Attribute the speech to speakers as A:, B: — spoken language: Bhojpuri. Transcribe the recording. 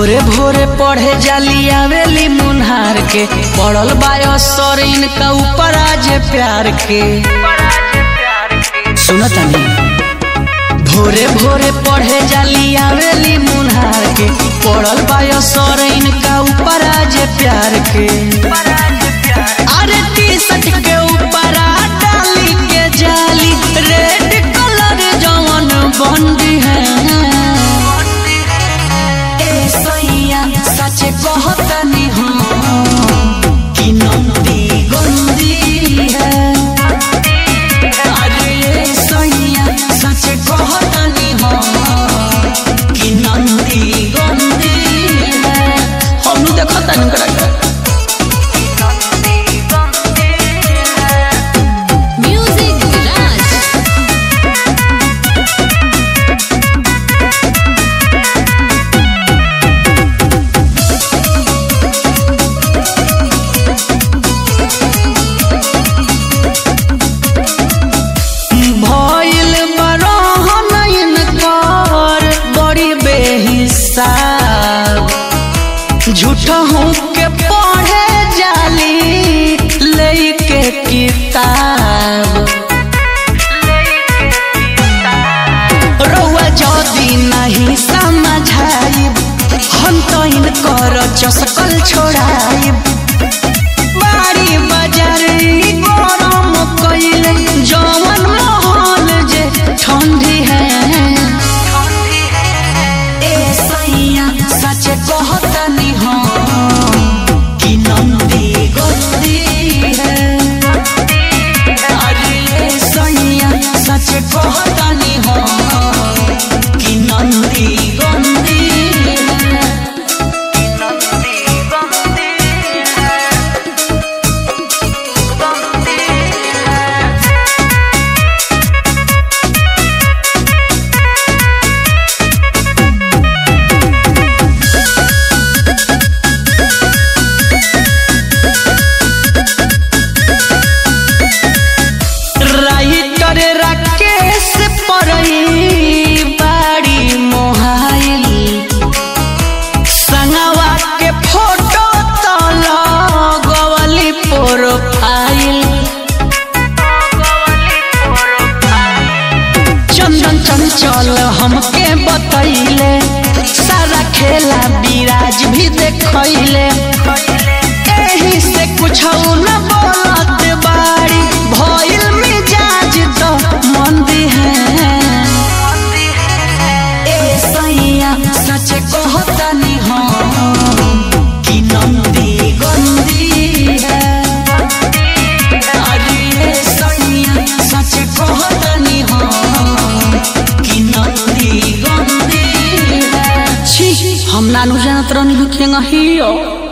A: भोरे भोरे पढ़े जाली आवेली मुन्हार के पड़ल बायो सर इनका ऊपर आज प्यार के सुनो तनी भोरे भोरे पढ़े जाली आवेली मुन्हार के पड़ल बायो सर इनका ऊपर आज प्यार के अरे टी शर्ट के ऊपर डाली के जाली रेड कलर जवन बंदी है ए सैया सच कहतनी हम कि नंदी गंदी है अरे ए सैया सच कहतनी हम कि नंदी गंदी है हम देखतनी करा
B: Music Garage.
A: भइल बरहन इनकर बड़ी बेहिसाब झूठहू के पढ़े जाली लेके किताब रउआ जदी नहीं समझाइब हम तो इनकर चसकल छोड़ाइब बाड़ी बाजार ई गरम कइले जवन महल जे ठंडी है ए सैया सच कहतनी हम कि नंदी गंदी है अरे ए सैया सच कहतनी हम कि नंदी गंदी है कि नंदी गंदी है गंदी है राइटर राकेश परई बाड़ी मोहाइल संगवा के फोटो तल गवली प्रोफाइल चंदन चंचल हमके बतैले सारा खेला विराज भी देखैले एही से कुछ न बोलत बाड़ी भइल मिजाज तो मंदी है ए सैया सच कहतनी हम कि नंदी गंदी है अरे ए सैया सच कहतनी हम कि नंदी गंदी है छी हम नानू जानत रहनी खेंगा हियो